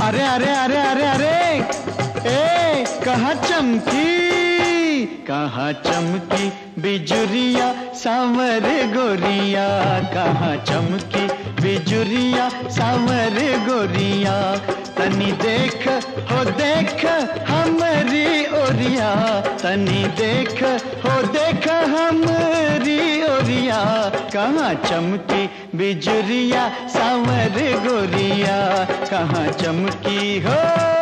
अरे अरे अरे अरे अरे ए कहा चमकी कहा चमकी बिजुरिया सांवर गोरिया कहा चमकी बिजुरिया सांवर गोरिया तनी देख हो देख हमरी ओरिया तनी देख हो देख हमरी ओरिया कहाँ चमकी बिजुरिया सांवर गोरिया कहाँ चमकी हो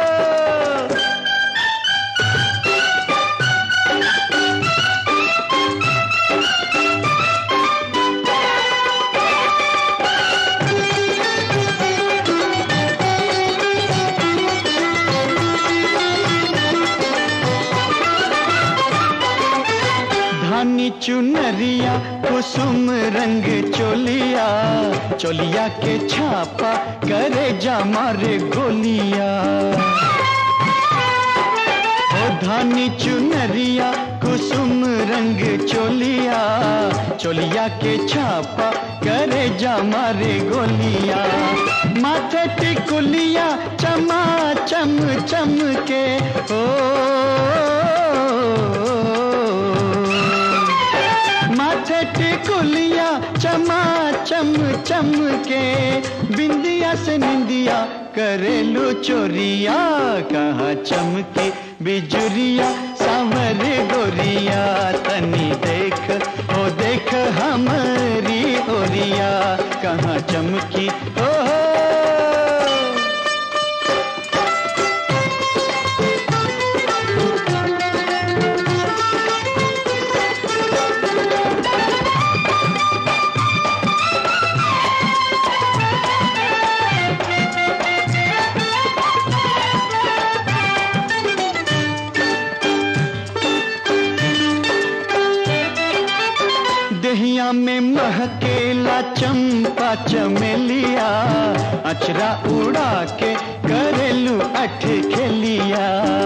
धानी चुनरिया कुसुम रंग चोलिया चोलिया के छापा करे जा मारे गोलिया ओ धानी चुनरिया कुसुम रंग चोलिया चोलिया के छापा करे जा मारे गोलिया माथे टिकुलिया चमा चम चम के ओ माथे टिकुलिया चमा चम चम के बिंदिया से निंदिया करेलू चोरिया कहाँ चमकी बिजुरिया सांवर गोरिया तनी देख ओ देख हमारी ओरिया कहाँ चमकी ओ दहिया में महकेला चंपा चमेलिया अचरा उड़ा के करेलू अठ खेलिया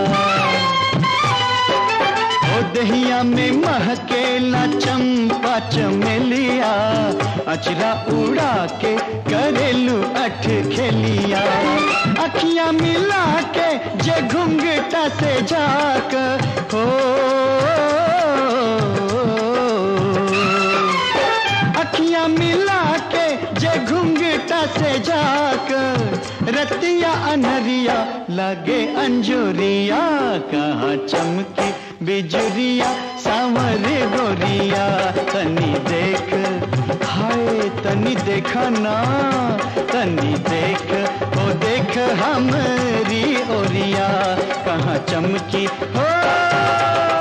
ओ दहिया में महकेला चंपा चमेलिया अचरा उड़ा के करेलू अठ खेलिया अखियां मिला के जे घुंघटा से झाक हो अखियां मिला के जे घुंघटा से झाक रतिया अनहरिया लगे अंजुरिया कहाँ चमकी बिजुरिया सांवर गोरिया तनी देख हाय तनी देखा ना तनी देख ओ देख हमरी ओरिया कहाँ चमकी हो